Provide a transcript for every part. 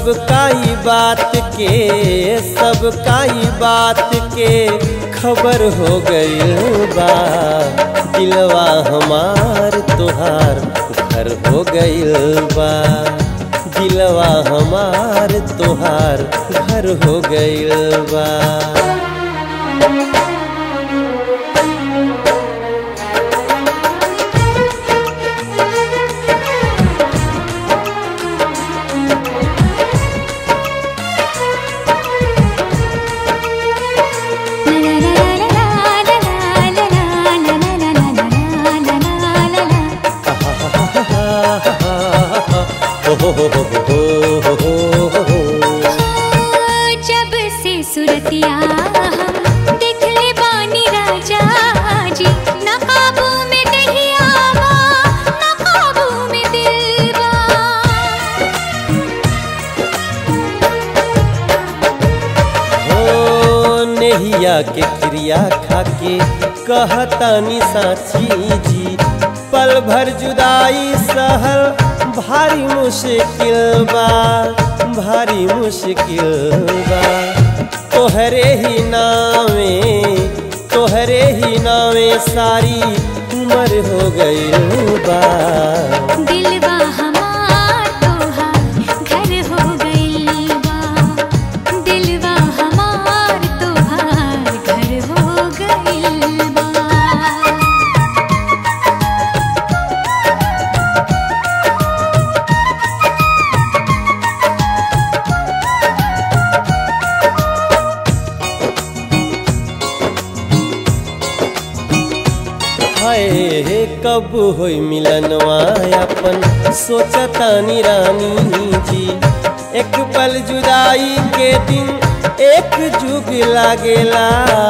सब काई बात के सब काई बात के खबर हो गई बा दिलवा हमार तोहार घर हो गई बा दिलवा हमार तोहार घर हो गई बा जब से सुरतिया हम देखले बानी राजा जी न काबू में दहिया न काबू में दिलवा हो नेहिया के क्रिया खाके कहतानी साची जी पल भर जुदाई सहल भारी मुश्किल बा भारी मुश्किल बा तोहरे ही नावे तोहरे ही नावे सारी उम्र हो गई बा दिलवा हमार तोहार घर हो गइल बा दिलवा हमार तोहार घर हो गइल बा हाय कब होई मिलनवा अपन सोचतानी रानी जी एक पल जुदाई के दिन एक जुग लागेला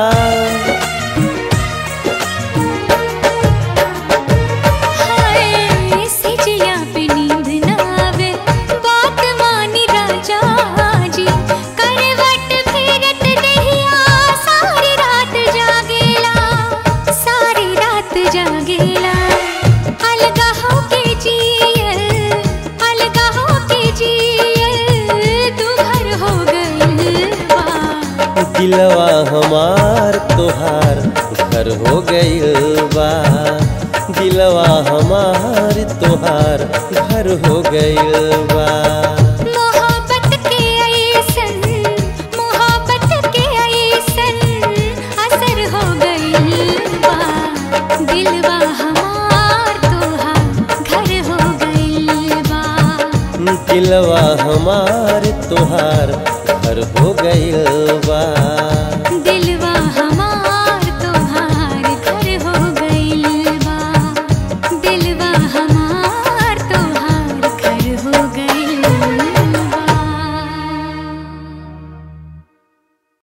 हाय सिजिया पे नींद ना आवे बात मानी राजा जी करवट फेरत दहिया सारी रात जागेला सारी रात जागेला अलगा हो के जियल अलगा हो के जियल तू भर हो गइल बा दिलवा हमार तोहार घर हो गइल बा दिलवा हमार तोहार घर हो गइल बा मोहब्बत के ऐसन मोहब्बत के ऐसन असर हो गइल बा दिलवा हमार तोहार घर हो गइल बा दिलवा हमार तोहार घर हो गइल बा दिल